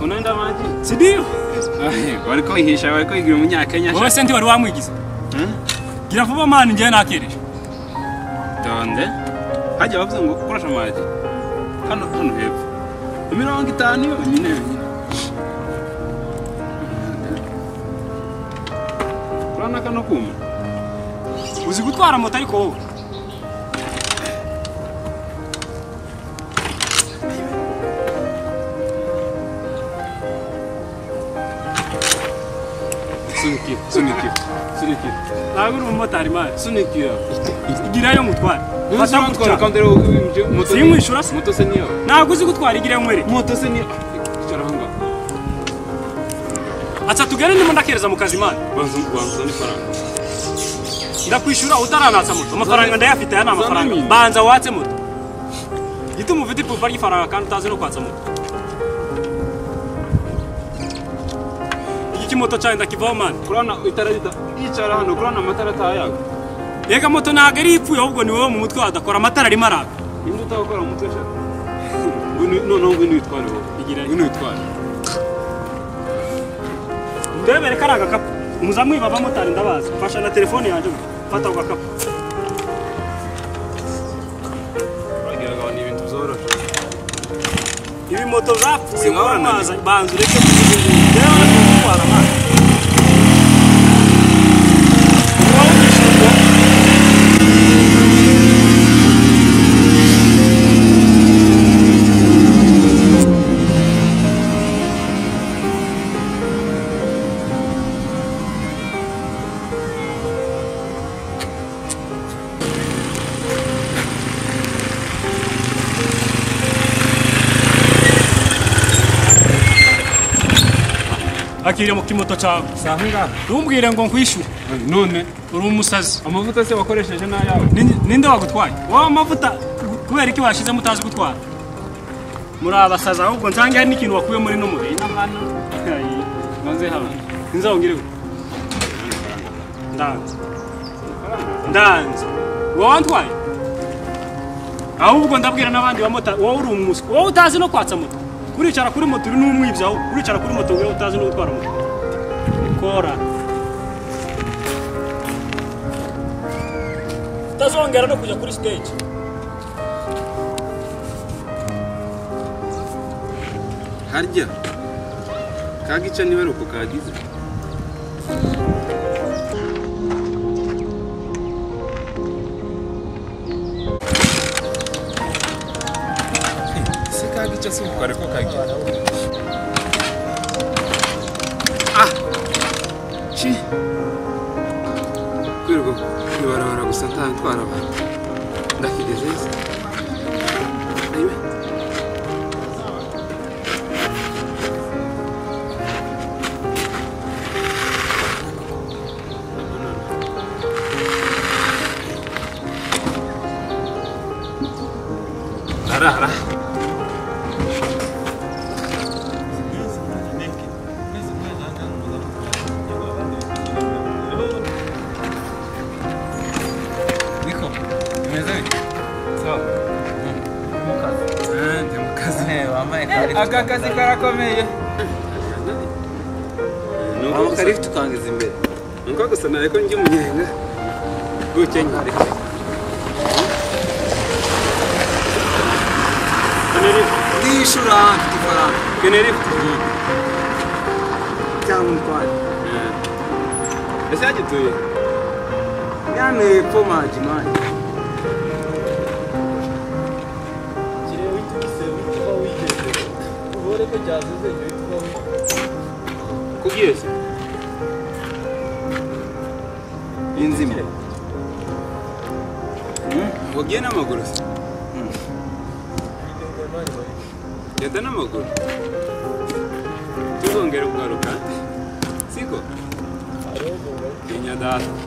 unaenda maji si ndio? bariko ihisha bariko igira umunyakenya Wowe se ntiwari wamwigiza? Gira vuba mani njyewe nakirisha. tonde hajya bavuze ngo koresha amazi hano hano hepfo imirongo itanu yonyine yonyine urabona kano kuma Uzi gutwara moto ariko wowe? sunikira sunikira sunikira Ntabwo uri umumotari mani. sunikira Igirayo mutware. Fata ntuzongora gutwara. kandi rero ibyo moto Si mwishura se? moto se niyo Ntabwo uzi gutwara igirayo mwereke. moto se niyo icara aho ngaho Atsa tugane ndimo ndakereza mu kazi mani. banza banza n'ifaranga Ndakwishura utaranatsa moto. Amafaranga ndayafite aya ni amafaranga. Zanamini. Banza watse moto. Gituma ufite ipupa ry'ifaranga kandi utazi no kwatsa moto. Iki kimoto cyawe ndakivaho mani. kurana itara rita yicara hano kurana amatara atayaga Ega moto ntabwo ari ipfuye ahubwo ni wowe mu mutwe wadakora amatara arimo araka. nimba utagakora umutwe shaka ngwino noneho ngwino witware wowe Igirayo. ngwino witware ndebere kari agakapu umuzamu wiba abamotari ndabazi mfasha na telefone yanjye fata ako gakapu Wagira ngo ni ibintu byoroshye ibi moto zapfuye Sinabona kuba nanjye. mazi banza ureke kuzigura gutwara amazi Wowe wishyurwa. akire mu kimoto cyawe saa ngaha ntumbwire ngo nkwishyure none uri umusazi amavuta se wakoresheje n'ayawe Ni- ninde wagutwaye wowe amavuta kubera iki washyizemo utazi gutwara muri abasazi ahubwo nsange hari n'ikintu wakuye muri no mubiri maze hano nzongere ndanze ndanze wowe wantwaye ahubwo ndabwira n'abandi bamota wowe uri umusi wowe utazi no kwatsa moto kuricara kuri moto uri n'umwibyi aho kuricara kuri moto wowe utazi no gutwara moto kora utazongera no kujya kuri stage harya ka gice niba ari uko kagize se ka gice si uko ariko kagize ah ci kwirirwa ku ibarabara gusa ntatwara abantu ndakigeze se Ayiwe. arara Niko, umeze bite? ndi mu kazi Eh, wambaye kari aka kazi karakomeye ni uko wambaye kari gusa- ufite ukangiza imbere. ni uko gusa nawe ko njya umunyenga gutya nyareke Tenerife Ndishura mfite ifaranga. kenerife Cyangwa umutware. ese yagituye Yane po maji maji. kubwiye se Inzima. wagiye n'amaguru se genda n'amaguru tuzongere kugaruka siko genya data